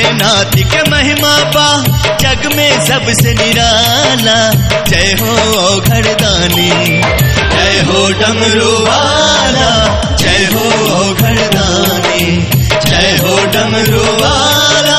भोलेनाथ के महिमा पा जग में सबसे निराला जय हो घरदानी जय हो डमरू वाला जय हो घरदानी जय हो डमरू वाला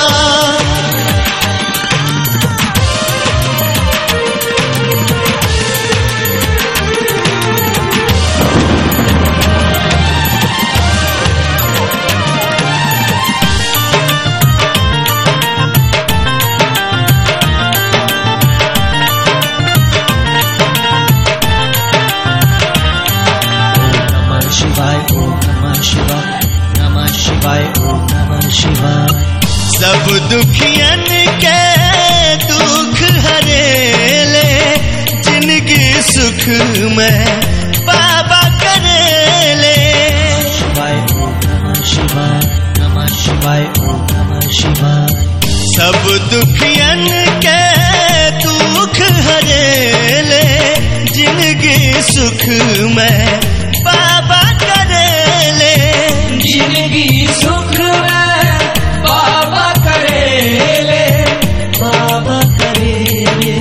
नमः शिवाय ओम नमः शिवाय नमः शिवाय ओम नमः शिवाय सब दुखियन के दुख हरेले जिंदगी सुख में बाबा करेले शिवाय ओम नमः शिवाय नमः शिवाय ओम नमः शिवाय सब दुखियन के दुख हरेले जिंदगी सुख में बाबा करेले जिंदगी सुख में बाबा करेले बाबा करेले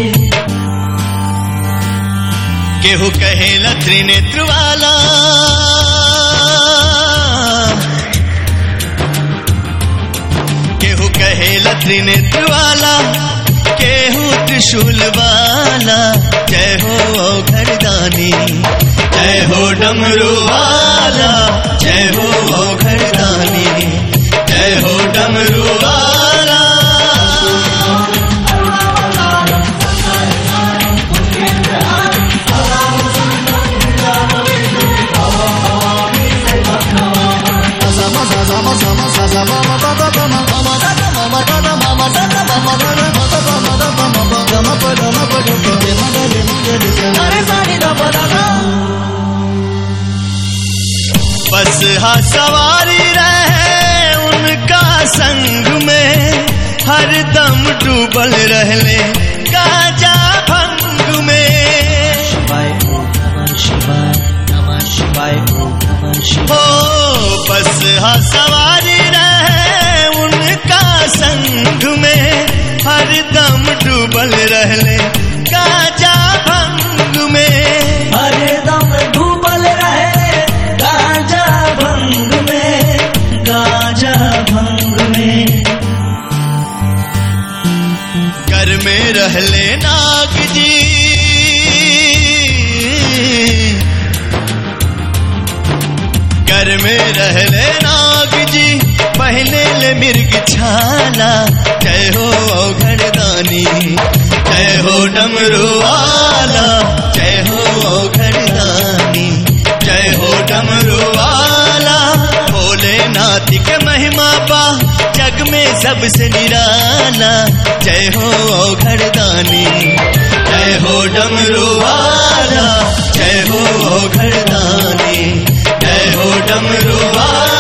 केहू कहेला त्रिनेत्र वाला केहू कहेला त्रिनेत्र वाला केहू त्रिशूल वाला जय हो घरदानी जय हो डमरू वाला जय हो घरदानी जय हो डमरू वाला बस हा सवारी रहे उनका संग में हर दम डूबल रहले गाजा भंग में शिवाय ओम नमः शिवाय नमः शिवाय ओम नमः शिवाय हो बस हा सवारी रहे उनका संग में हर दम डूबल रहले गाजा भंग में हरे दम डूबल रहे गाजा भंग में गाजा भंग में घर में रहले नाग जी घर में रहले नाग जी पहले ले मिर्ग छाला जय हो घरदानी जय हो डमरू वाला जय हो घरदानी जय हो डमरू वाला भोलेनाथ के महिमा पा जग में सबसे निराला जय हो घरदानी जय हो डमरू वाला जय हो घरदानी जय हो डमरू वाला